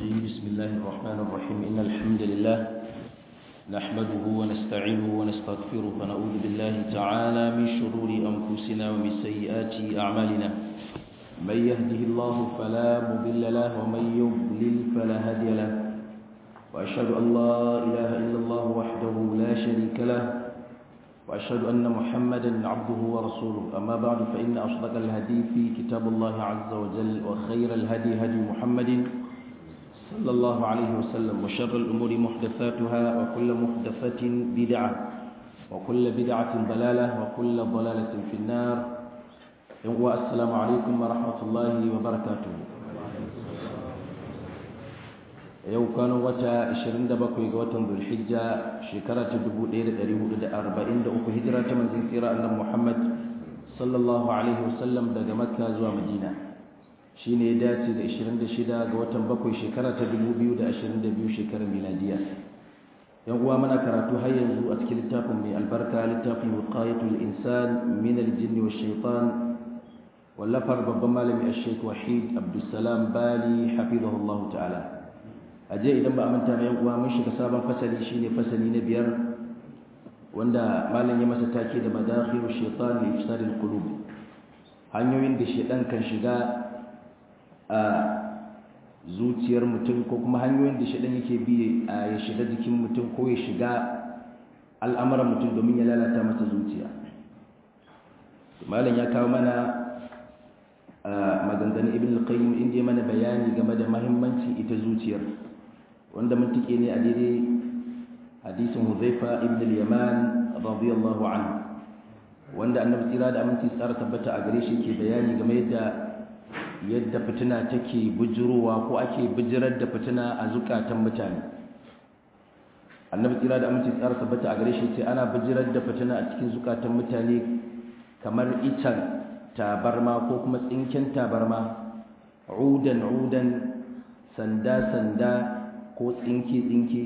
الرجيم بسم الله الرحمن الرحيم إن الحمد لله نحمده ونستعينه ونستغفره ونعوذ بالله تعالى من شرور أنفسنا ومن سيئات أعمالنا من يهده الله فلا مضل له ومن يضلل فلا هادي له وأشهد أن لا إله إلا الله وحده لا شريك له وأشهد أن محمدا عبده ورسوله أما بعد فإن أصدق الهدي في كتاب الله عز وجل وخير الهدي هدي محمد صلى الله عليه وسلم وشر الأمور محدثاتها وكل محدثة بدعة وكل بدعة ضلالة وكل ضلالة في النار والسلام عليكم ورحمة الله وبركاته yau kano wata 27 ga watan zulhijja shekara ta 1443 hijira ta manzon tsira annabi Muhammad sallallahu alaihi wasallam daga makka zuwa madina shine ya dace da 26 ga watan bakwai shekara ta 2022 shekarar miladiya yan uwa muna karatu har yanzu a cikin littafin mai albarka littafin wiqayatul insan min aljinni wash shaitan wallafar babban malami ash-shaykh wahid abdussalam bali hafizahullahu ta'ala a jiya idan ba a manta mai uwa mun shiga sabon fasali shine fasali na biyar wanda malam ya masa take da madakhilu shaitan li ifsadil qulub hanyoyin da shaitan kan shiga a zuciyar mutum ko kuma hanyoyin da shaitan yake bi ya shiga jikin mutum ko ya shiga al'amuran mutum domin ya lalata masa zuciya malam ya kawo mana maganganun ibn al-qayyim inda ya mana bayani game da mahimmanci ita zuciyar wanda mun tike ne a daidai hadisin Huzaifa ibn al-Yaman radiyallahu anhu wanda annabi tsira da aminci tsara tabbata a gare shi ke bayani game da yadda fitina take bujurowa ko ake bijirar da fitina a zukatan mutane annabi tsira da aminci tsara tabbata a gare shi ce ana bijirar da fitina a cikin zukatan mutane kamar itan tabarma ko kuma tsinken tabarma udan udan sanda sanda ko tsinke-tsinke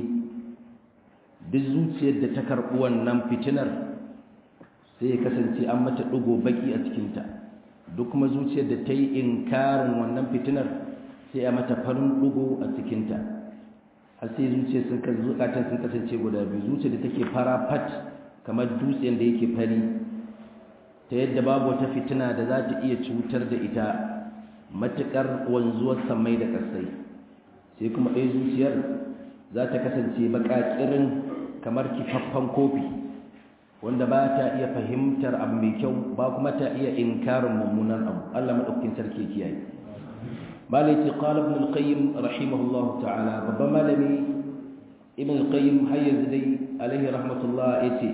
duk zuciyar da ta karɓi wannan fitinar sai ya kasance an mata ɗigo baki a cikinta duk kuma zuciyar da ta yi inkarin wannan fitinar sai a mata farin ɗigo a cikinta har sai zuciyar sun zukatan sun kasance guda biyu zuciyar da take fara fat kamar dutsen da yake fari ta yadda babu wata fitina da za ta iya cutar da ita matuƙar wanzuwar samai da ƙasai sai kuma ɗaya zuciyar za ta kasance baƙaƙirin kamar kifaffen kofi wanda ba ta iya fahimtar abu mai kyau ba kuma ta iya inkarin mummunan abu Allah maɗaukakin sarki kiyaye malai ce qala ibn al-qayyim rahimahullahu ta'ala babban malami ibn al-qayyim har yanzu dai alaihi rahmatullah yace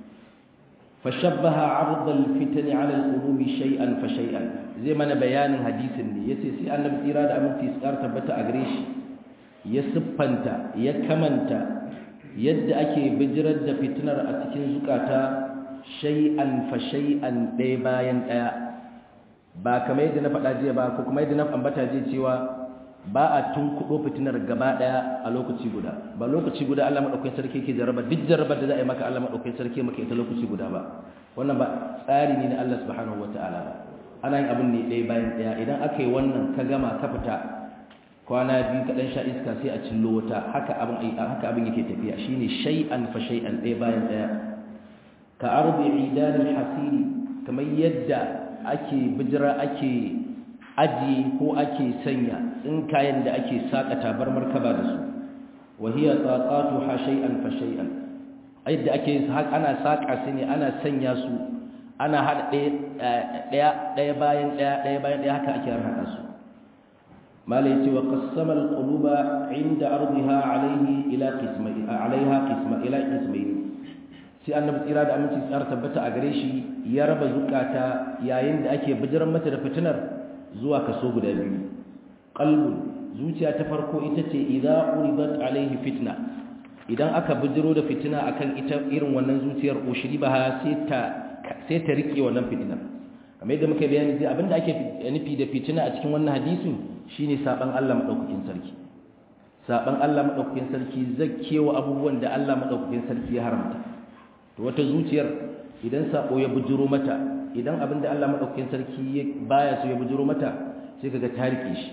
fashabbaha 'ard al-fitan 'ala al-qulubi shay'an fa shay'an zai mana bayanin hadisin ne yace sai annabi tsira da aminci tsar tabbata a gare shi ya siffanta ya kamanta yadda ake bijirar da fitinar a cikin zukata shay'an fa shay'an ɗaya bayan ɗaya ba kamar yadda na faɗa jiya ba ko kuma yadda na ambata jiya cewa ba a tunkuɗo fitinar gaba ɗaya a lokaci guda ba lokaci guda Allah maɗaukakin sarki ke jaraba duk jarabar da za a yi maka Allah maɗaukakin sarki maka ita lokaci guda ba wannan ba tsari ne na Allah subhanahu wataala ba ana yin abin ne ɗaya bayan ɗaya idan aka yi wannan ka gama ka fita kwana biyu kaɗan sha iska sai a cillo wata haka abin haka abin yake tafiya shine shay'an fa shay'an ɗaya bayan ɗaya ka arbi idanil hasiri kamar yadda ake bijira ake ajiye ko ake sanya tsinkayen da ake saka tabarmar kaba da su wa hiya taqatu ha shay'an fa shay'an yadda ake ana saka su ne ana sanya su ana hada ɗaya ɗaya bayan ɗaya ɗaya bayan ɗaya haka ake harhaɗa su malai ce wa qassama al-quluba inda ardiha alayhi ila qismayn alayha qisma ila qismayn sai annabi tsira da aminci tsara tabbata a gare shi ya raba zukata yayin da ake bijiran mata da fitinar zuwa kaso guda biyu qalbun zuciya ta farko ita ce idza uridat alayhi fitna idan aka bijiro da fitina akan ita irin wannan zuciyar ushribaha sai ta sai ta rike wannan fitinar kamar yadda muka bayani zai abinda ake nufi da fitina a cikin wannan hadisin shine saban Allah madaukakin sarki saban Allah madaukakin sarki zakkewa abubuwan da Allah madaukakin sarki ya haramta to wata zuciyar idan sako ya bujuro mata idan abinda Allah madaukakin sarki baya so ya bujuro mata sai kaga ta rike shi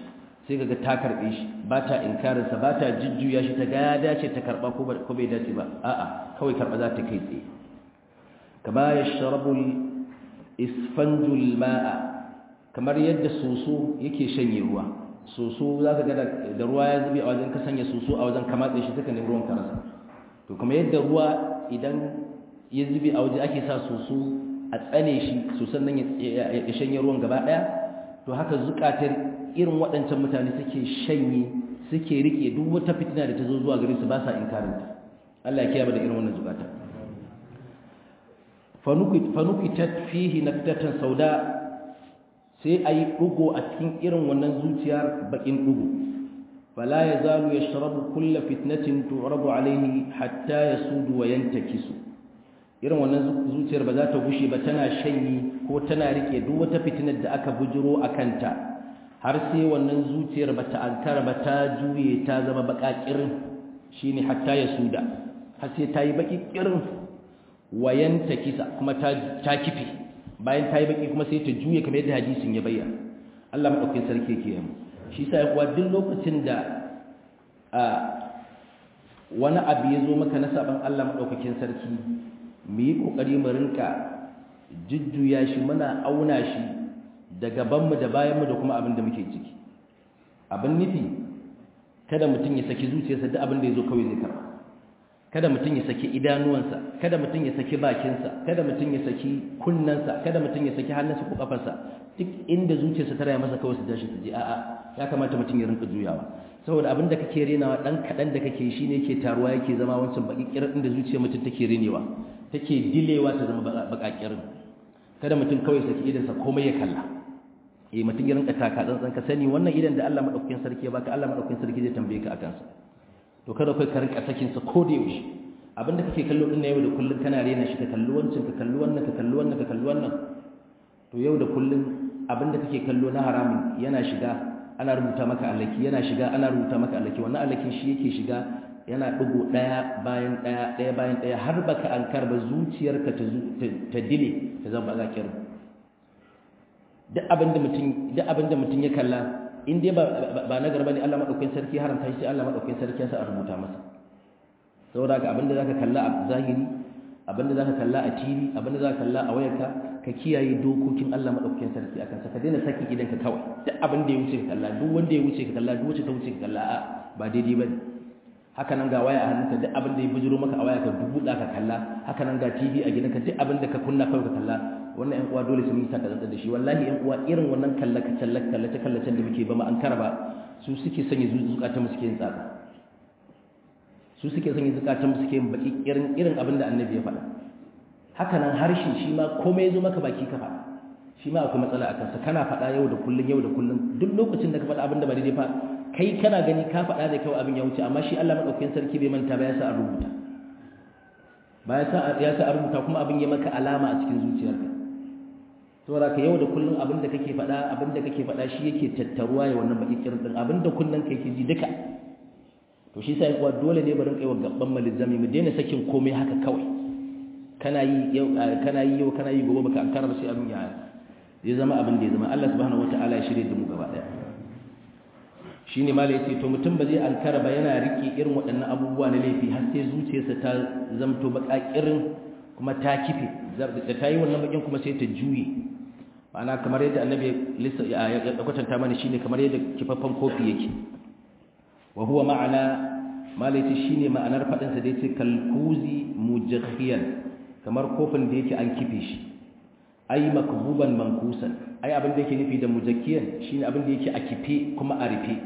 sai kaga ta karbe shi ba ta inkarin sa ba ta jujjuya shi ta ga ya dace ta karba ko ko bai dace ba a'a kawai karba za ta kai tsaye kama yashrabu isfanjul ma'a kamar yadda soso yake shanye ruwa soso zaka ga da ruwa ya zube a wajen ka sanya soso a wajen kamatse shi take ne ruwan karasa to kuma yadda ruwa idan ya zube a waje ake sa soso a tsane shi sosan nan ya shanye ruwan gaba daya to haka zukatar irin waɗancan mutane suke shanye suke rike duk wata fitina da ta zo zuwa gare su ba sa inkarinta Allah ya kiyaye da irin wannan zukata fanukitat fihi naktatan sauda sai ayi dugo a cikin irin wannan zuciyar bakin dugo fala yazalu yashrabu kull fitnatin tu'rabu alayhi hatta yasudu wa yantakisu irin wannan zuciyar ba za ta gushe ba tana shanyi ko tana rike duk wata fitinar da aka bujiro akanta har sai wannan zuciyar ba ta ankara ba ta juye ta zama bakakirin shine hatta yasuda har sai ta yi baki kirin wayanta kisa kuma ta kife bayan ta yi baki kuma sai ta juye kamar yadda hadisin ya bayyana Allah madaukakin sarki yake yi shi sa ya kuwa duk lokacin da wani abu ya zo maka na saban Allah madaukakin sarki mu yi kokari mu rinka jujjuya shi muna auna shi da gabanmu da bayanmu da kuma abin da muke ciki abin nufi kada mutum ya saki zuciyarsa duk abin da ya zo kawai zai karba kada mutum ya saki idanuwansa kada mutum ya saki bakinsa kada mutum ya saki kunnensa kada mutum ya saki hannunsa ko kafarsa duk inda zuciyarsa ta raya masa kawai su tashi su je a'a ya kamata mutum ya rinka juyawa saboda abin da kake renawa dan kadan da kake shi ne yake taruwa yake zama wancan baki kirin inda zuciyar mutum take renewa take dilewa ta zama bakakirin kada mutum kawai saki idansa komai ya kalla eh mutum ya rinka taka tsantsan ka sani wannan idan da Allah madaukakin sarki ya baka Allah madaukakin sarki zai tambaye ka akan sa to kada kai ka rinka sakin sa ko da yaushe abinda kake kallo din na yau da kullun kana rena shi ka kalli wancan ka kalli wannan ka kalli wannan ka kalli wannan to yau da kullun abinda kake kallo na haramun yana shiga ana rubuta maka alaki yana shiga ana rubuta maka alaki wannan alakin shi yake shiga yana dugo daya bayan daya daya bayan daya har baka ankar ba zuciyarka ta ta dile ta zama zakir duk abinda mutum duk abinda mutum ya kalla in dai ba na garba ne Allah madaukakin sarki haramta shi Allah madaukakin sarki ya sa a rubuta masa saboda ka abinda zaka kalla a zahiri abinda zaka kalla a TV abinda zaka kalla a wayarka ka kiyaye dokokin Allah madaukakin sarki akan sa ka daina saki idan ka kawai duk abinda ya wuce ka kalla duk wanda ya wuce ka kalla duk wacce ta wuce ka kalla a ba daidai bane haka nan ga waya a hannunka duk abinda ya bujuro maka a waya ka dubuda ka kalla haka nan ga TV a gidanka duk abinda ka kunna kawai ka kalla wannan ƴan uwa dole su yi saka da shi wallahi ƴan uwa irin wannan kallaka kallaka kallace kallacen da muke ba mu an karaba su suke sanya zukatan mu suke yin tsaka su suke sanya zukatan mu suke yin baki irin irin abin da annabi ya faɗa haka nan harshe shi ma komai ya zo maka baki ka faɗa shi ma akwai matsala a kansa kana faɗa yau da kullun yau da kullun duk lokacin da ka faɗa abin da ba daidai fa kai kana gani ka faɗa da kyau abin ya wuce amma shi Allah madaukakin sarki bai manta ba ya sa a rubuta ba ya sa ya sa a rubuta kuma abin ya maka alama a cikin zuciyarka saboda ka yau da kullun abin da kake faɗa abin da kake faɗa shi yake tattaruwa ya wannan baki kirin din abin da kullun kai ke ji duka to shi sai kuwa dole ne barin kai wa gaban malizami mu daina sakin komai haka kawai kana yi yau kana yi yau kana yi gobe baka ankara ba sai abin ya ya zama abin da ya zama Allah subhanahu wataala ya shirye da mu gaba daya shine malai yace to mutum ba zai ankara ba yana rike irin waɗannan abubuwa na laifi har sai zuciyarsa ta zamto bakakirin kuma ta kife da ta yi wannan bakin kuma sai ta juye ma'ana kamar yadda annabi ya kwatanta mana shine kamar yadda kifaffen kofi yake wa huwa ma'ana malaiti shine ma'anar fadin sa da yace kalkuzi mujakhiyan kamar kofin da yake an kife shi ai makbuban mankusan ai abin da yake nufi da mujakhiyan shine abin da yake a kife kuma a rufe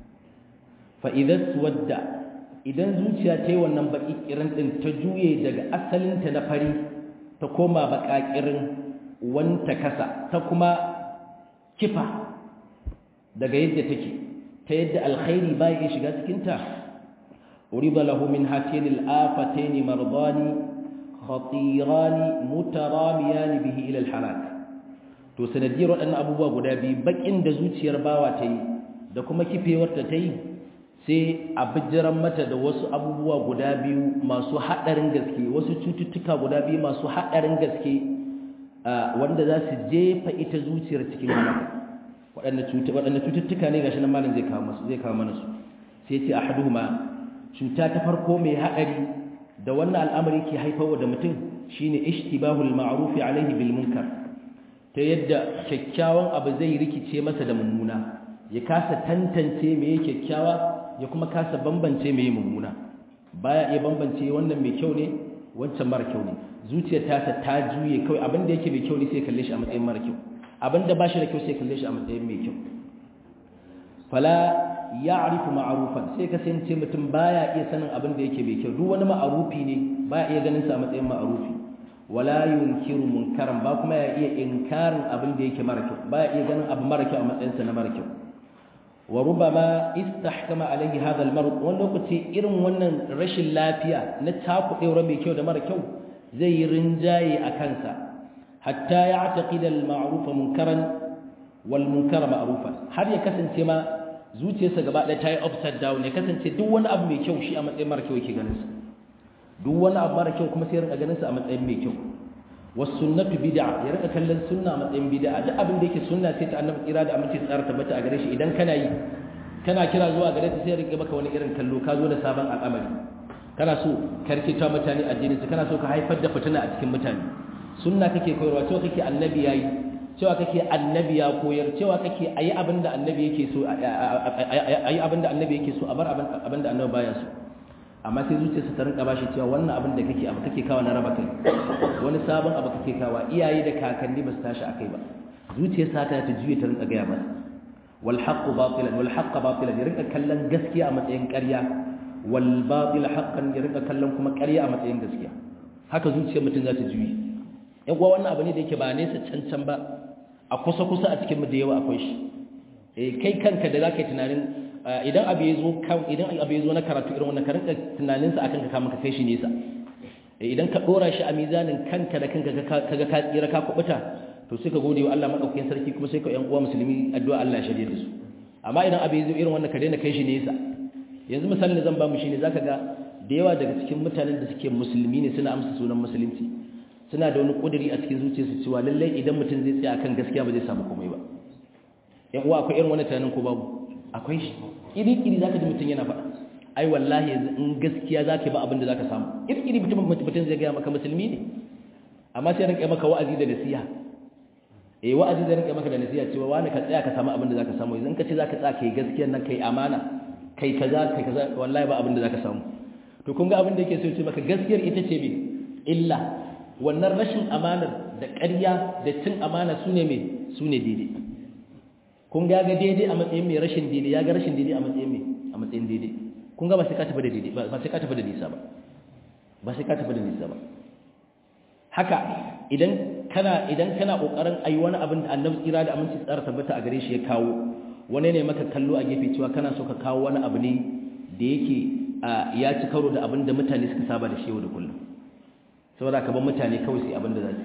fa idza suwadda idan zuciya ta yi wannan baki kirin din ta juye daga asalinta na fari ta koma baka kirin wanta kasa ta kuma kifa daga yadda take ta yadda alkhairi bai iya shiga cikinta uriba lahu min hatin al-afatayn mardani khatiran mutaramiyani bihi ila al-halak to sanadiyar waɗannan abubuwa guda biyu bakin da zuciyar bawa ta yi da kuma kifewar ta yi sai a bijiran mata da wasu abubuwa guda biyu masu haɗarin gaske wasu cututtuka guda biyu masu haɗarin gaske wanda za su jefa ita zuciyar cikin halaka waɗanda cututtuka ne gashi nan malam zai kawo masu zai kawo mana su sai ce ahaduhuma cuta ta farko mai haɗari da wannan al'amari ke haifarwa da mutum shine ishtibahul ma'ruf alaihi bil munkar ta yadda kyakkyawan abu zai rikice masa da mummuna ya kasa tantance meye kyakkyawa ya kuma kasa bambance meye mummuna baya iya bambance wannan mai kyau ne wancan mara kyau ne zuciyar tasa ta juye kawai abin da yake mai kyau ne sai kalle shi a matsayin mara kyau abin da ba shi da kyau sai kalle shi a matsayin mai kyau fala ya'rifu ma'rufan sai kasance mutum baya iya sanin abin da yake mai kyau duk wani ma'arufi ne baya iya ganin sa a matsayin ma'arufi wala yunkiru munkaran ba kuma ya iya inkarin abin da yake mara kyau baya iya ganin abu mara kyau a matsayin sa na mara kyau wa rubama istahkama alaihi hadha al-marad wani lokaci irin wannan rashin lafiya na takudewar mai kyau da mara kyau zai yi rinjaye a kansa hatta ya'taqida al-ma'ruf munkaran wal munkara ma'rufa har ya kasance ma zuciyarsa gaba ɗaya ta yi upside down ya kasance duk wani abu mai kyau shi a matsayin mara kyau yake ganin sa duk wani abu mara kyau kuma sai ya rinka ganin sa a matsayin mai kyau was sunnatu bid'a ya rinka kallon sunna a matsayin bid'a duk abin da yake sunna sai ta annabi kira da aminci tsara tabbata a gare shi idan kana yi kana kira zuwa gare ta sai ya rinka maka wani irin kallo ka zo da sabon al'amari kana so karkita mutane addinin su kana so ka haifar da fitina a cikin mutane sunna kake koyarwa cewa kake annabi yayi cewa kake annabi ya koyar cewa kake ayi abin da annabi yake so ayi abin da annabi yake so a bar abin da annabi baya so amma sai zuciyarsa ta rinka bashi cewa wannan abin da kake abu kake kawo na raba kai wani sabon abu kake kawo iyaye da kakanni ba su tashi akai ba zuciyarsa ta ta juye ta rinka gaya masa wal haqqu batilan wal haqqu batilan ya rinka kallon gaskiya a matsayin ƙarya wal batil haqqan ya rinka kallon kuma ƙarya a matsayin gaskiya haka zuciyar mutum za ta juye yan uwa wannan abu ne da yake ba nesa cancan ba a kusa kusa a cikin mu da yawa akwai shi eh kai kanka da zaka yi tunanin idan abu ya zo idan abu ya zo na karatu irin wannan ka rinka tunanin sa akan ka kama ka kai shi nesa idan ka dora shi a mizanin kanka da kanka kaga ka tsira ka kubuta to sai ka gode wa Allah madaukakin sarki kuma sai ka yan uwa musulmi addu'a Allah shirye da su amma idan abu ya zo irin wannan ka daina kai shi nesa yanzu misalin da zan ba mu shine zaka ga da yawa daga cikin mutanen da suke musulmi ne suna amsa sunan musulunci suna da wani kuduri a cikin zuciyarsu cewa lallai idan mutum zai tsaya akan gaskiya ba zai samu komai ba yan uwa akwai irin wannan tunanin ko babu akwai shi iri-iri za ka ji mutum yana faɗa ai wallahi yanzu in gaskiya za ka ba abin da za ka samu iri-iri mutum mutum zai gaya maka musulmi ne amma sai rinka maka wa'azi da nasiha eh wa'azi da rinka maka da nasiha cewa wani ka tsaya ka samu abin da za ka samu idan ka ce za ka tsaya kai gaskiya nan kai amana kai kaza kai kaza wallahi ba abin da za ka samu to kun ga abin da yake so ce maka gaskiyar ita ce me illa wannan rashin amanar da ƙarya da cin amana su ne me su ne daidai kun ga ga daidai a matsayin mai rashin daidai ya ga rashin daidai a matsayin mai a matsayin daidai kun ga ba sai ka tafi da daidai ba sai ka tafi da nisa ba ba sai ka tafi da nisa ba haka idan kana idan kana kokarin ayi wani abin da Annabi tsira da aminci tsara tabbata a gare shi ya kawo wani ne maka kallo a gefe cewa kana so ka kawo wani abu ne da yake ya ci karo da abin da mutane suka saba da shi yau da kullum saboda ka bar mutane kawai sai abin da za su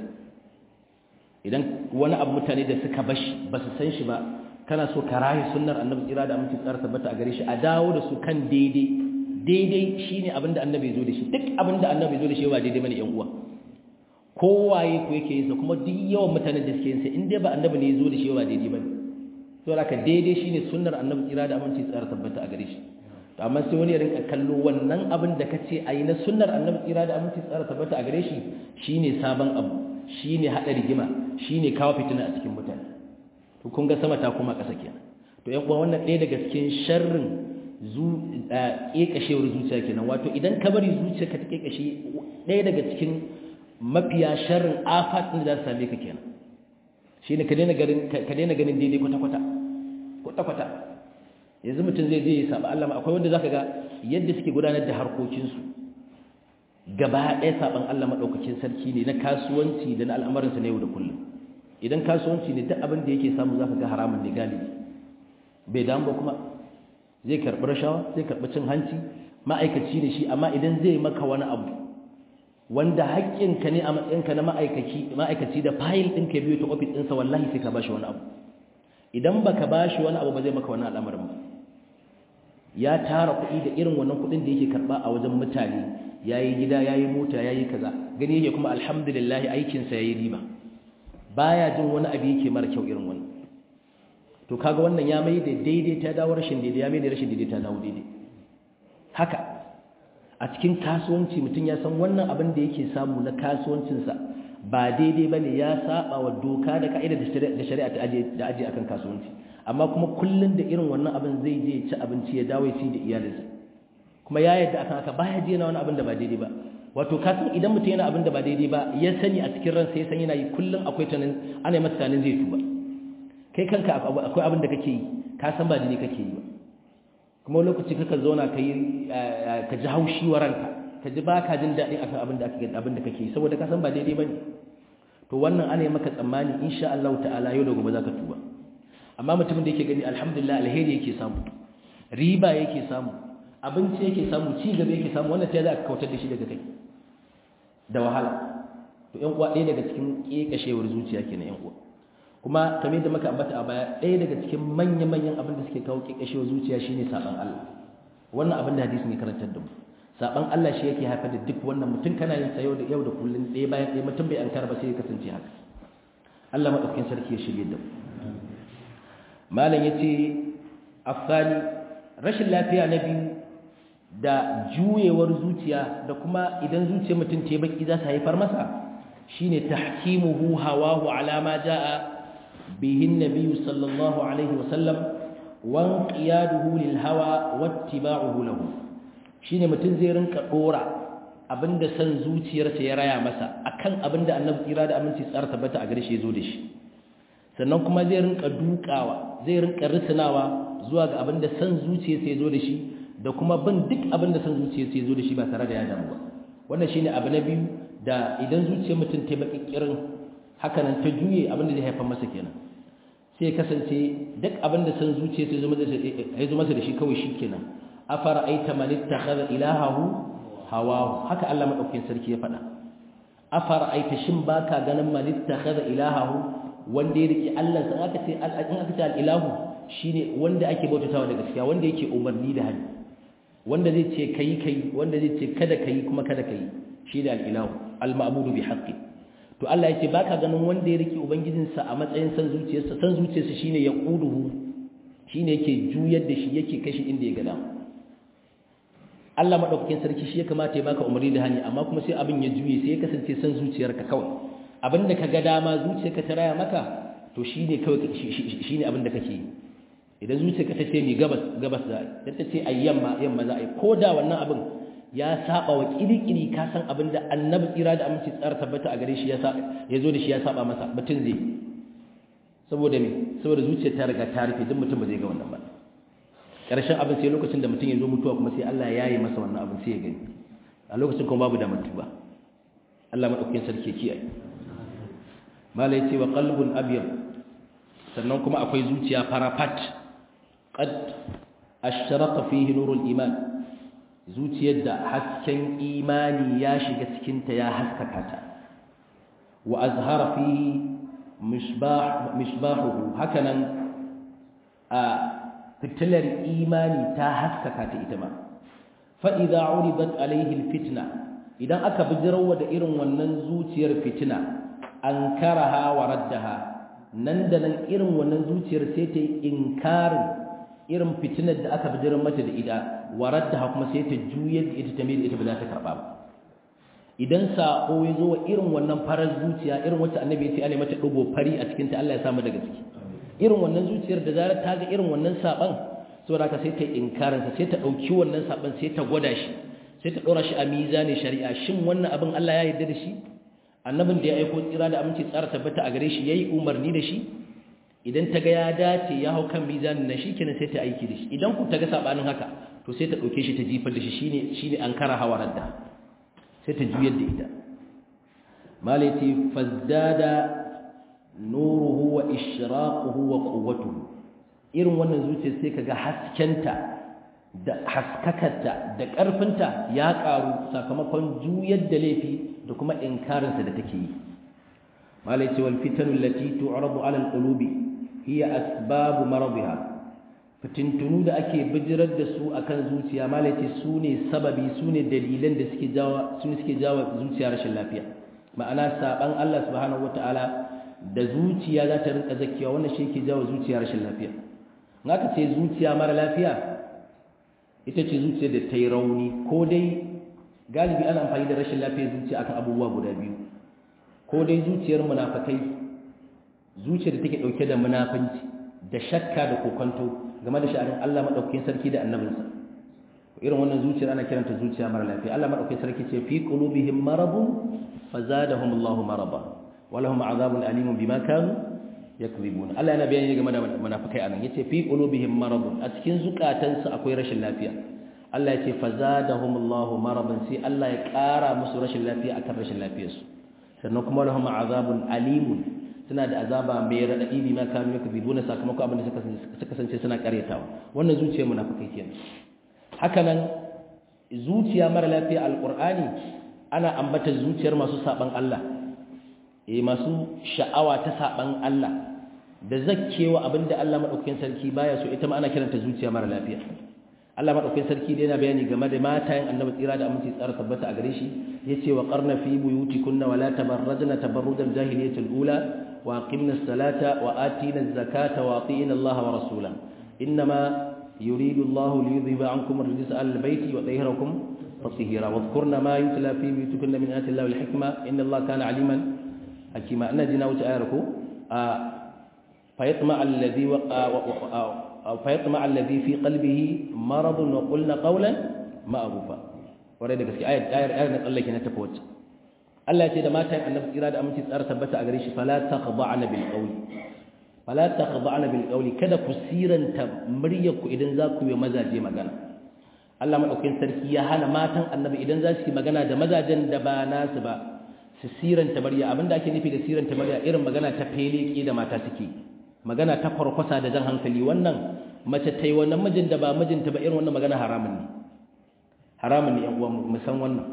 idan wani abu mutane da suka bashi ba su san shi ba kana so ka rayu sunnar annabi tsira da aminci tsara tabbata a gare shi a dawo da su kan daidai daidai shine abin da annabi zo da shi duk abin da annabi zo da shi ba daidai bane yan uwa kowaye ko yake yin sa kuma duk yawan mutanen da suke yin sa in dai ba annabi ne ya zo da shi ba daidai bane to haka daidai shine sunnar annabi tsira da aminci tsara tabbata a gare shi to amma sai wani ya rinka kallo wannan abin da kace ayi na sunnar annabi tsira da aminci tsara tabbata a gare shi shine sabon abu shine hada rigima shine kawo fitina a cikin mutane to kun ga sama ta koma ƙasa kenan to yan uwa wannan ɗaya daga cikin sharrin zu ƙeƙashewar zuciya kenan wato idan ka bari zuciya ka ta ƙeƙashe ɗaya daga cikin mafiya sharrin afat ɗin da za su same ka kenan shine ka daina ganin ka daina ganin daidai kwata kwata kwata kwata yanzu mutum zai je ya saba Allah akwai wanda zaka ga yadda suke gudanar da harkokinsu gaba ɗaya saban Allah madaukakin sarki ne na kasuwanci da na al'amuransa na yau da kullum idan kasuwanci ne duk abin da yake samu za ka ga haramun ne galibi bai damu ba kuma zai karɓi rashawa zai karɓi cin hanci ma'aikaci ne shi amma idan zai maka wani abu wanda haƙƙinka ne a matsayinka na ma'aikaci da fayil ɗin ka biyu ta ofis ɗinsa wallahi sai ka ba shi wani abu idan ba ka ba shi wani abu ba zai maka wani al'amarin ba ya tara kuɗi da irin wannan kuɗin da yake karɓa a wajen mutane ya yi gida ya yi mota ya yi kaza gani yake kuma alhamdulillah aikinsa ya yi riba baya jin wani abu yake mara kyau irin wani to kaga wannan ya mai da daidai ta dawo rashin daidai ya mai da rashin daidai ta dawo daidai haka a cikin kasuwanci mutum ya san wannan abin da yake samu na kasuwancinsa ba daidai ba ne ya saba wa doka da ka'ida da shari'a ta aje da aje akan kasuwanci amma kuma kullun da irin wannan abin zai je ci abinci ya dawo ci da iyalinsa kuma ya yadda akan haka baya je na wani abin da ba daidai ba wato ka san idan mutum yana abin da ba daidai ba ya sani a cikin ransa ya san yana yi kullun akwai tanin ana masa tanin zai tuba kai kanka akwai abin da kake yi ka san ba daidai kake yi ba kuma lokaci kaka zauna ka yi ka ji haushi wa ranka ka ji ba ka jin daɗin akan abin da kake abin da kake yi saboda ka san ba daidai bane to wannan ana yi maka tsammani insha Allah ta'ala yau da gobe zaka tuba amma mutumin da yake gani alhamdulillah alheri yake samu riba yake samu abinci yake samu ci gaba yake samu wannan ta za ka kautar da shi daga kai da wahala to ƴan uwa ɗaya daga cikin kekashewar zuciya kenan ƴan uwa kuma kamar da muka ambata a baya ɗaya daga cikin manya-manyan abin da suke kawo kekashewar zuciya shine saban Allah wannan abin da hadisi ne karantar da mu saban Allah shi yake haifar da duk wannan mutum kana yin sa yau da yau da kullun ɗaya bayan ɗaya mutum bai ankara ba sai ya kasance haka Allah madaukakin sarki ya shirye da mu malam yace afsani rashin lafiya na biyu da juyewar zuciya da kuma idan zuciyar mutum ta baki za ta haifar masa shine tahkimuhu hawahu ala ma jaa bihi an-nabiy sallallahu alaihi wasallam wa qiyaduhu lil hawa wattiba'uhu lahu shine mutum zai rinka dora abinda san zuciyarsa ya raya masa akan abinda annabi kira da aminci tsara tabbata a gare shi yazo da shi sannan kuma zai rinka dukawa zai rinka risinawa zuwa ga abinda san zuciyarsa yazo da shi da kuma bin duk abinda san zuciyarsa yazo da shi ba tare da ya damu ba wannan shine abu na biyu da idan zuciyar mutum ta baki kirin haka nan ta juye abinda zai haifar masa kenan sai kasance duk abinda san zuciyarsa ya zo masa da shi kawai shi kenan afara aita man ittakhadha ilahahu hawahu haka Allah madaukakin sarki ya faɗa afara aita shin baka ganin man ittakhadha ilahahu wanda ya riki Allah san aka ce in aka ce al-ilahu shine wanda ake bautatawa da gaskiya wanda yake umarni da hali wanda zai ce kai kai wanda zai ce kada kai kuma kada kai shi da al-ilahu al-ma'budu bi haqqi to Allah yake baka ganin wanda ya riki ubangijinsa a matsayin san zuciyarsa san zuciyarsa shine ya quduhu shine yake juyar da shi yake kashi inda ya ga dama Allah madaukakin sarki shi ya kamata ya baka umarni da hani amma kuma sai abin ya juye sai ya kasance san zuciyarka kawai abinda ka ga dama zuciyarka ta raya maka to shine kawai shine abinda kake yi idan zuciyarka ta ce ni gabas gabas za a ta ce ai yamma yamma za a yi ko da wannan abin ya saba wa kirikiri ka san abinda annabi tsira da aminci tsara tabbata a gare shi ya ya zo da shi ya saba masa mutum zai saboda me saboda zuciyar ta riga ta rufe duk mutum ba zai ga wannan ba ƙarshen abin sai lokacin da mutum ya zo mutuwa kuma sai Allah ya yi masa wannan abin sai ya gani a lokacin kuma babu da mutuwa Allah maɗaukakin sarki kiyaye malai ce wa qalbun abyad sannan kuma akwai zuciya farafat qad ashraka fihi nurul iman zuciyar da hasken imani ya shiga cikin ta ya haskaka ta wa azhara fihi misbah misbahuhu hakanan a fitilar imani ta haskaka ta ita ma fa'iza uribat alaihi fitna idan aka bijirwa da irin wannan zuciyar fitina an karaha wa raddaha nan da nan irin wannan zuciyar sai ta yi inkarin irin fitinar da aka bijirar mata da ita wa raddaha kuma sai ta juyar da ita ta mai da ita ba za ta karɓa ba idan sa'o ya zo wa irin wannan farar zuciya irin wacce annabi ya ce ana mata ɗigo fari a cikinta Allah ya samu daga ciki irin wannan zuciyar da zarar ta ga irin wannan saban saboda ka sai ta inkarin sa sai ta dauki wannan saban sai ta gwada shi sai ta dora shi a mizani shari'a shin wannan abin Allah ya yarda da shi annabin da ya aiko tsira da aminci tsara tabbata a gare shi yayi umarni da shi idan ta ga ya dace ya hau kan mizanin nan shikenan sai ta aiki da shi idan ku ta ga sabanin haka to sai ta dauke shi ta jifar da shi shine shine ankara hawarar da sai ta juyar da ita malaiti fazdada nuruhu wa ishraquhu wa quwwatuhu irin wannan zuciya sai kaga haskenta da haskakarta da ƙarfinta ya ƙaru sakamakon juyar da laifi da kuma inkarinsa da take yi malai ce wal fitanu allati tu'radu 'ala al-qulubi hiya asbabu maradiha fitintunu da ake bijirar da su akan zuciya malai ce su ne sababi su ne dalilan da suke jawo su suke jawo zuciya rashin lafiya ma'ana saban Allah subhanahu wataala da zuciya za ta rinka zakiya wannan shi yake jawo zuciya rashin lafiya in aka ce zuciya mara lafiya ita ce zuciya da ta yi rauni ko dai galibi ana amfani da rashin lafiyar zuciya akan abubuwa guda biyu ko dai zuciyar munafakai zuciyar da take dauke da munafanci da shakka da kokonto game da sha'anin Allah madaukakin sarki da annabinsa irin wannan zuciyar ana kiranta zuciya mara lafiya Allah madaukakin sarki ce fi qulubihim maradun fazadahum Allahu marada wa lahum azabun alimun bima kanu yakzibun Allah yana bayani game da munafikai anan yace fi qulubihim maradun a cikin zukatansu akwai rashin lafiya Allah yace fazadahum Allahu maradan sai Allah ya kara musu rashin lafiya akan rashin lafiyarsu sannan kuma lahum azabun alimun suna da azaba mai radadi bima kanu yakzibuna sakamakon abin da suka kasance suna karyatawa wannan zuciyar munafikai kenan haka nan zuciya mara lafiya alqur'ani ana ambata zuciyar masu saban Allah eh masu sha'awa ta saban Allah da zakkewa abinda Allah madaukakin sarki baya so ita ma ana kiranta zuciya mara lafiya Allah madaukakin sarki da yana bayani game da matayen Annabi tsira da aminci tsara tabbata a gare shi yace wa qarna fi buyutikunna wala tabarrajna tabarrujal jahiliyatil ula wa aqimna as-salata wa atina az-zakata wa atina Allah wa rasulahu inma yuridu Allah liyudhiba ankum ar-rijsa al-bayti wa yutahhirakum tatheera wadhkurna ma yutla fi buyutikunna min ayati Allah wal-hikma inna Allah kana aliman hakima ina jina wuce ayar ko فيطمع الذي أو فيطمع الذي في قلبه مرض وقلنا قولا معروفا وريد gaske ayar ayar ayar na tsallake na tafi wacce Allah ya ce da matan annabi tsira da aminci tsara tabbata a gare shi fala takhda'na bil qawli fala takhda'na bil qawli kada ku siranta muryar ku idan za ku yi mazaje magana Allah madaukakin sarki ya hana matan annabi idan za su yi magana da mazajen da ba nasu ba su siranta murya abinda ake nufi da siranta murya irin magana ta feleke da mata suke magana ta farkwasa da jan hankali wannan mace ta yi wannan mijin da ba mijinta ba irin wannan magana haramun ne haramun ne yan uwa mu san wannan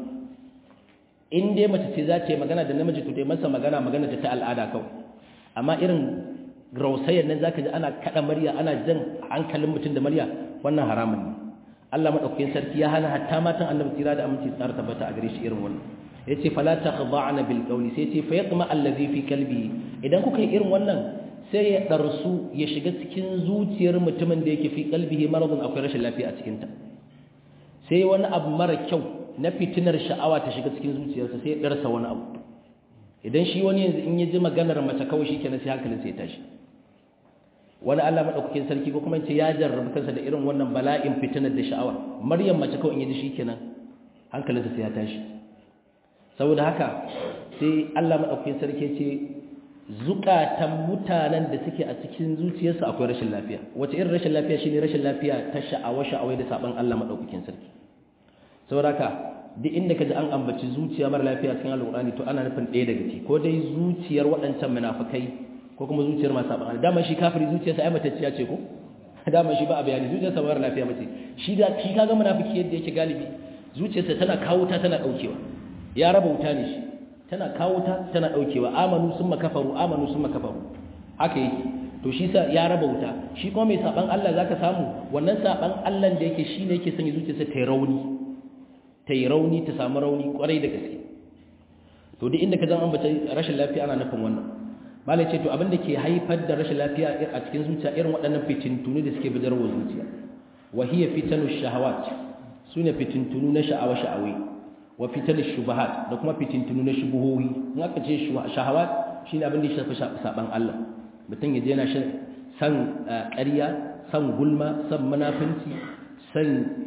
in dai mace ce za ta yi magana da namiji to dai masa magana magana ta al'ada kawai amma irin rausayar nan zaka ji ana kada murya ana jan hankalin mutum da murya wannan haramun ne Allah madaukakin sarki ya hana hatta matan annabi tira da aminci tsara tabbata a gare shi irin wannan yace fala takhda'na bil qawli sai yace fa yatma allazi fi qalbi idan kuka yi irin wannan sai ya ɗarsu ya shiga cikin zuciyar mutumin da yake fi kalbihi maradun akwai rashin lafiya a cikinta sai wani abu mara kyau na fitinar sha'awa ta shiga cikin zuciyarsa sai ya ɗarsa wani abu idan shi wani yanzu in ya ji maganar mace kawai shi kenan sai hankalin sai ya tashi wani Allah maɗaukakin sarki ko kuma ce ya jarrabu kansa da irin wannan bala'in fitinar da sha'awa maryam mace kawai in ya ji shi kenan hankalinsa sai ya tashi saboda haka sai Allah maɗaukakin sarki ce zukatan mutanen da suke a cikin zuciyarsu akwai rashin lafiya wace irin rashin lafiya shine rashin lafiya ta sha'awa sha'awai da saban Allah madaukakin sarki saboda duk inda kaji an ambaci zuciya mara lafiya cikin alqur'ani to ana nufin ɗaya daga ciki ko dai zuciyar waɗancan munafikai ko kuma zuciyar masu saban Allah dama shi kafiri zuciyarsa ai matacciya ce ko dama shi ba a bayani zuciyarsa mara lafiya mace shi da shi kaga munafiki yadda yake galibi zuciyarsa tana kawo ta tana daukewa ya raba wuta ne shi tana kawo ta tana daukewa amanu sun makafaru amanu sun makafaru haka yake to shi sa ya raba wuta shi kuma mai saban Allah zaka samu wannan saban Allah da yake shine yake sanya zuciyarsa ta yi rauni ta yi rauni ta samu rauni kwarai da gaske to duk inda ka zan ambata rashin lafiya ana nufin wannan malai ce to abin da ke haifar da rashin lafiya a cikin zuciya irin waɗannan fitintunu da suke bidarwa zuciya wa hiya fitanu shahawat sune fitintunu na sha'awa sha'awai wa fitar shubahat da kuma fitintunu na shubuhohi in aka ce shahawat shine abin da ya shafi saban Allah mutum ya je yana san ƙarya san gulma san munafinci san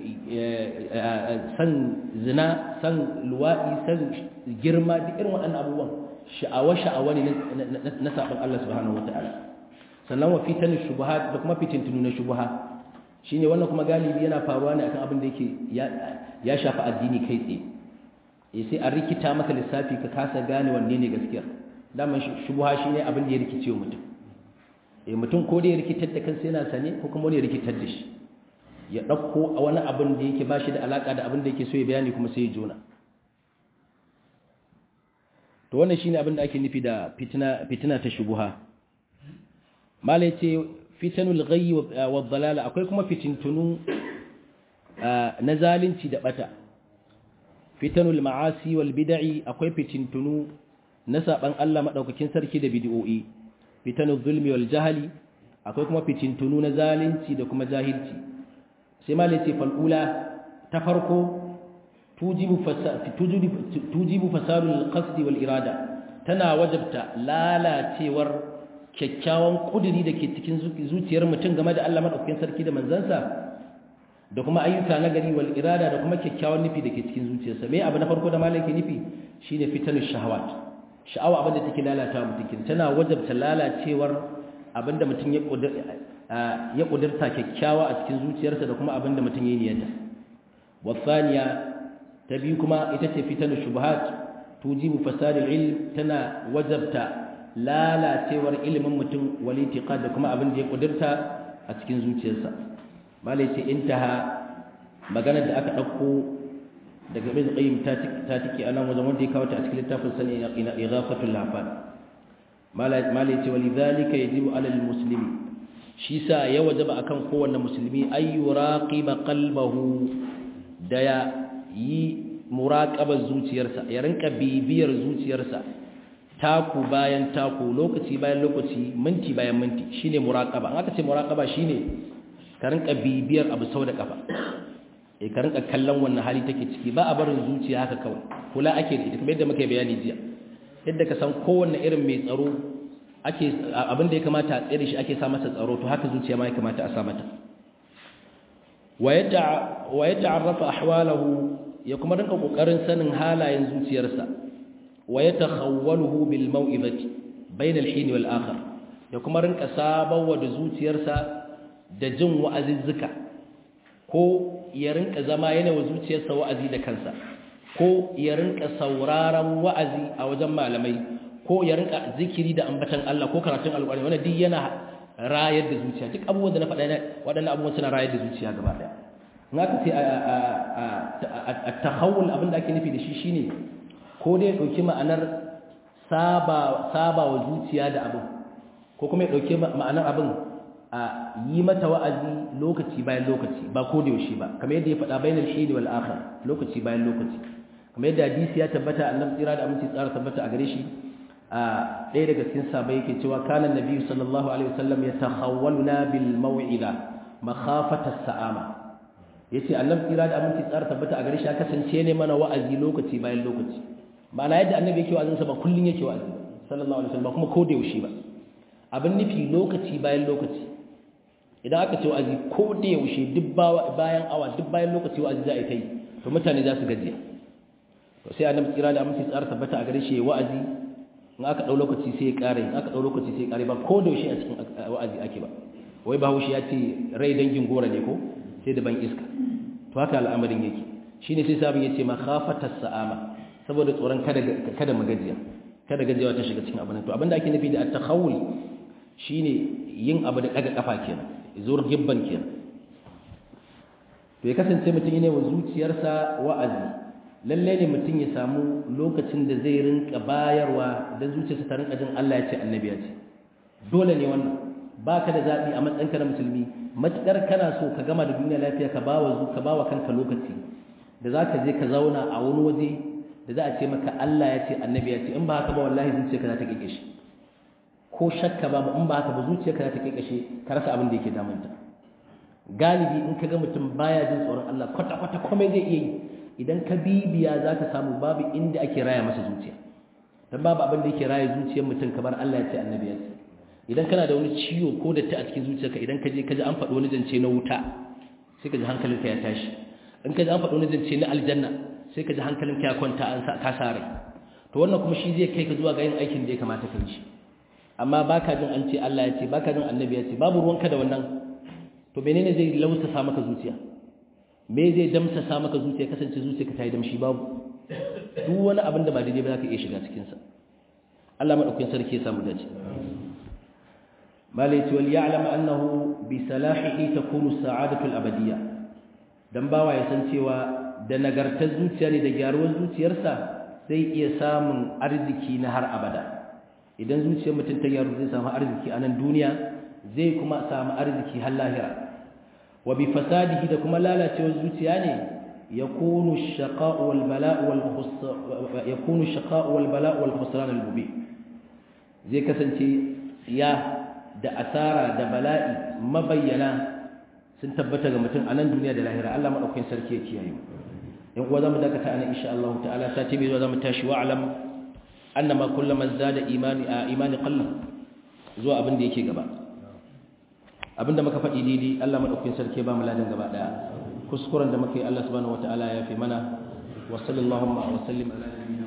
san zina san luwaɗi san girma duk irin waɗannan abubuwan sha'awa sha'awa ne na saban Allah subhanahu wataala sannan wa fitar shubahat da kuma fitintunu na shubuha shine wannan kuma galibi yana faruwa ne akan abin da yake ya shafi addini kai tsaye ya sai a rikita maka lissafi ka kasa gane wanne ne gaskiyar daman shubuha shi ne abin da ya rikice wa mutum e mutum ko da ya rikitar da kansa yana sane ko kuma wani ya rikitar da shi ya ɗauko a wani abin da yake ba shi da alaƙa da abin da yake so ya bayani kuma sai ya jona to wannan shine abin da ake nufi da fitina fitina ta shubuha malai ce fitanul ghayyi wa dhalala akwai kuma fitintunu na zalunci da bata fitanul ma'asi wal bid'i akwai fitintunu na saban Allah madaukakin sarki da bid'o'i fitanu zulmi wal jahali akwai kuma fitintunu na zalunci da kuma jahilci sai malai ce fal'ula ta farko tujibu tujibu fasadul qasdi wal irada tana wajabta lalacewar kyakkyawan kuduri da ke cikin zuciyar mutum game da Allah madaukakin sarki da manzansa da kuma ayyuka na gari wal irada da kuma kyakkyawan nufi da ke cikin zuciyarsa me abu na farko da malai ke nufi shine fitanu shahawat sha'awa abinda take lalata mutum tana wajabta lalacewar abinda mutum ya ya kudurta kyakkyawa a cikin zuciyarsa da kuma abinda mutum ya niyyata wasaniya ta biyu kuma ita ce fitanu shubuhat tujibu fasadil ilm tana wajabta lalacewar ilimin mutum wal itiqad da kuma abin da ya kudurta a cikin zuciyarsa malai ce intaha maganar da aka dauko daga ibn qayyim ta ta tike anan wajen wanda ya kawo ta a cikin littafin sani ina ighafatul lafan malai ce walidhalika yajibu alal muslimi shi sa ya wajaba akan kowanne musulmi ay yuraqiba qalbahu da ya yi muraqabar zuciyarsa ya rinka bibiyar zuciyarsa taku bayan taku lokaci bayan lokaci minti bayan minti shine muraqaba an aka ce muraqaba shine ka rinka bibiyar abu sau da kafa eh ka rinka kallon wannan hali take ciki ba a barin zuciya haka kawai kula ake da ita kamar yadda muka bayani jiya yadda ka san kowanne irin mai tsaro ake abin da ya kamata a tsere shi ake sa masa tsaro to haka zuciya ma ya kamata a sa mata wa yata'arrafa ahwalahu ya kuma rinka kokarin sanin halayen zuciyarsa wa yatakhawwaluhu bil mau'izati bayna al-hin wal akhar ya kuma rinka sabawa da zuciyarsa da jin wa'azizzuka ko ya rinka zama yana wa zuciyarsa wa'azi da kansa ko ya rinka sauraron wa'azi a wajen malamai ko ya rinka zikiri da ambatan Allah ko karatun alƙur'ani wannan duk yana rayar da zuciya duk abubuwan da na faɗa waɗannan abubuwan suna rayar da zuciya gaba ɗaya in aka ce a tahawul abin da ake nufi da shi shine ko dai ɗauki ma'anar saba wa zuciya da abin ko kuma ya ɗauki ma'anar abin a yi mata wa'azi lokaci bayan lokaci ba ko da yaushe ba kamar yadda ya faɗa bainal shidi wal akhir lokaci bayan lokaci kamar yadda hadisi ya tabbata annabi tsira da aminci tsara tabbata a gare shi a ɗaya daga cikin sahabbai yake cewa kana nabi sallallahu alaihi wasallam yatakhawwaluna bil maw'ida makhafata sa'ama yace annabi tsira da aminci tsara tabbata a gare shi ya kasance ne mana wa'azi lokaci bayan lokaci ma'ana yadda annabi yake wa'azinsa ba kullun yake wa'azi sallallahu alaihi wasallam ba kuma ko da yaushe ba abin nufi lokaci bayan lokaci idan aka ce wa'azi ko da yaushe duk bayan awa duk bayan lokaci wa'azi za a yi ta yi to mutane za su gajiya to sai annabi tsira da aminci tsara tabbata a gare shi wa'azi in aka dau lokaci sai ya kare in aka dau lokaci sai ya kare ba ko da yaushe a cikin wa'azi ake ba wai bahaushe ya ce rai dangin gora ne ko sai da ban iska to haka al'amarin yake shine sai sabon yace makhafatas sa'ama saboda tsoron kada kada magajiya kada gajiyawa ta shiga cikin abin to abinda ake nufi da at-takhawul shine yin abu da daga kafa kenan zuwar gibban kenan to ya kasance mutum ne wa zuciyarsa wa'azi lalle ne mutum ya samu lokacin da zai rinka bayarwa dan zuciyarsa ta rinka jin Allah ya ce annabi ya ce dole ne wannan baka da zabi a matsayinka na musulmi matukar kana so ka gama da duniya lafiya ka bawa ka bawa kanka lokaci da zaka je ka zauna a wani waje da za a ce maka Allah ya ce annabi ya ce in ba haka ba wallahi zuciyarka za ta kike shi ko shakka ba in ba haka ba zuciyarka za ta kike shi ka rasa abin da yake damunta galibi in ka ga mutum baya jin tsoron Allah kwata kwata komai zai iya yi idan ka bibiya za ka samu babu inda ake raya masa zuciya dan babu abin da yake raya zuciyar mutum kamar Allah ya ce annabi ya ce idan kana da wani ciwo ko da ta a cikin zuciyarka idan ka je ka ji an faɗi wani zance na wuta sai ka ji hankalinka ya tashi in ka ji an faɗi wani zance na aljanna sai ka ji hankalin ka kwanta an ka sare to wannan kuma shi zai kai ka zuwa ga yin aikin da ya kamata ka yi amma baka jin an ce Allah ya ce baka jin annabi ya ce babu ruwanka da wannan to menene zai lausa sa maka zuciya me zai damsa sa maka zuciya kasance zuciyarka ta yi damshi babu duk wani abin da ba daidai ba za ka iya shiga cikin sa Allah madaukakin sarki ya samu dace malai ce wal ya'lam annahu bi salahihi takunu sa'adatu al-abadiyya dan bawa ya san cewa da nagartar zuciya ne da gyaruwar zuciyarsa zai iya samun arziki na har abada idan zuciyar mutum ta gyaru zai samu arziki a nan duniya zai kuma samu arziki har lahira wa bi fasadihi da kuma lalacewar zuciya ne yakunu shaqa'u wal bala'u wal yakunu shaqa'u wal bala'u wal khusran al mubin zai kasance tsiya da asara da bala'i mabayyana sun tabbata ga mutum a nan duniya da lahira Allah madaukakin sarki ya kiyaye in kuwa zamu dakata ana insha Allah ta'ala sati bai zo zamu tashi wa alam annama kullama zada imani a imani qalla zuwa abin da yake gaba abinda muka faɗi daidai Allah madaukakin sarki ba mu ladan gaba daya kuskuren da muka yi Allah subhanahu wataala ya fi mana wa sallallahu wa sallim ala nabiyyina